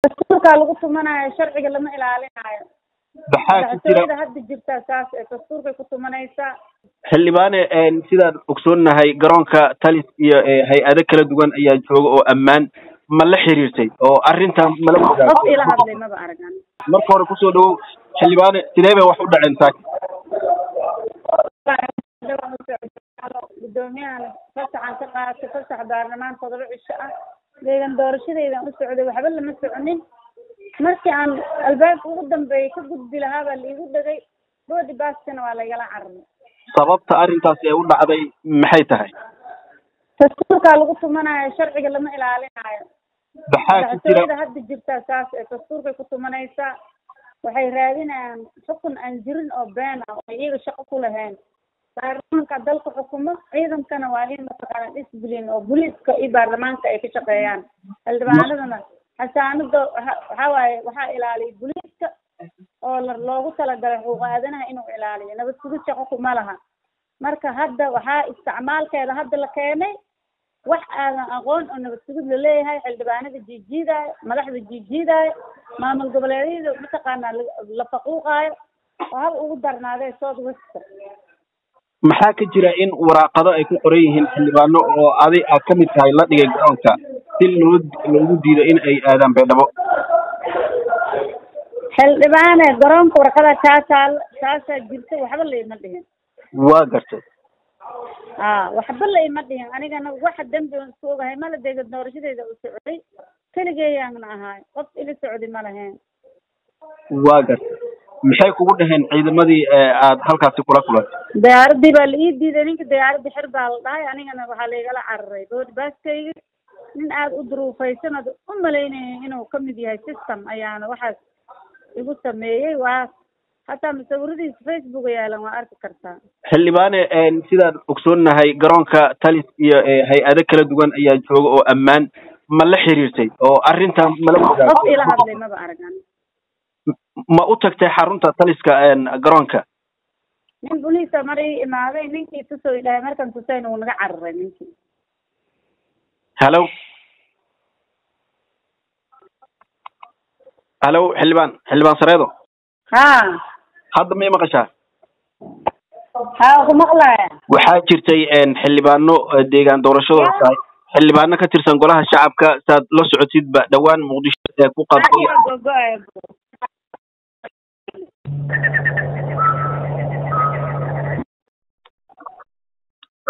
dastuurkaa lagu tumanayo sharciga lama ilaalinayo maxaa ka jira madaxtooyada hadda jirtaa saas ee dastuurkay ku tumanaysaa xildhibaane sidaan ogsoonnahay garoonka talis iyo hay-ado kala duwan ayaa jooga oo ammaan ma la xiriirtay oo arrintan mala qof ogaa ila hadlay maba aragan marka hore kusoo dhawow xildhibaane sidee bay wax u dhaceen saaki guddoomiyahan fasaxan ka qaatay fasax baarlamaan todoba cisho ah deegan doorashadeydan u socday waxba lama soconin markii aan albaabka ugu dambeeyay ka gudbi lahaa baa laigu dhegay boodi baaskana waa laigala cararay sababta arrintaasi ay u dhacday maxay tahay dastuurkaa lagu tumanayo sharciga lama ilaalinayo maxaa ka jira madaxtooyada hadda jirtaa saas ee dastuurkay ku tumanaysaa waxay raadinayaan xukun aan jirin oo been ah oo iyaga shaqo ku lahayn baarlamaanka dalka xukumo ciidankana waa in mataqaana discipline oo booliiska iyo baarlamaanka ay ka shaqeeyaan xildhibaanadana xasaanada waxa waxaa waaye waxaa ilaaliya booliiska oo la loogu talagalay xuquuq aadanaha inuu ilaaliyo nabad sugid shaqo kuma laha marka hadda waxaa isticmaalkeeda hadda la keenay wax aadan aqoon oo nabad sugid laleeyahay xildhibaanada jiijiidaayo madaxda jiijiidaayo maamul goboleedyada mataqaanaa la- la faquuqaayo oo haba ugu darnaadee south westa maxaa ka jira in waraaqado ay ku qoran yihiin xildhibaano oo adi aad ka mid tahay la dhigay garoonka si loo loogu diido in ay aadaan baydhabo xildhibaane garoonka warqada taa taal taasaa jirta waxba laima dhihin waa gartay a waxba laima dhihin anigana waxa dembi on isku ogahay mala deega doorashadeyda u socday keligeeyaana ahaay qof ila socday ma lahayn waa gartay maxay kugu dhaheen ciidamadii aad halkaasi kula kulantay diyaaradii baa la ii diiday ninka diyaaradii xir baa la dhahay anigana waxaa laigala cararay boodi baaskayga nin aada u duruufaysan ood u malaynayay inuu ka mid yahay system ayaana waxaas igu sameeyey waa hataa musawiradiisa facebook yaalan waa arki kartaa xildhibaane sidaan ogsoonnahay garoonka talis iyo hay-ado kala duwan ayaa jooga oo ammaan ma la xiriirtay oo arrintan mala ogaa qof ila hadlay maba aragan ma u tagtay xarunta taliska garoonka nin boliisa mar ii imaaday ninkii tusoo idhahay markan tusayn uu naga cararay ninkii hallo hallo xildhibaan xildhibaan sareedo ha hadda may maqashaa ha ku maqlaya waxaa jirtay xildhibaano deegaan doorashadooda tahay xildhibaano ka tirsan golaha shacabka saad la socotidba dhowaan muqdisho ee ku qabtay gogo-ay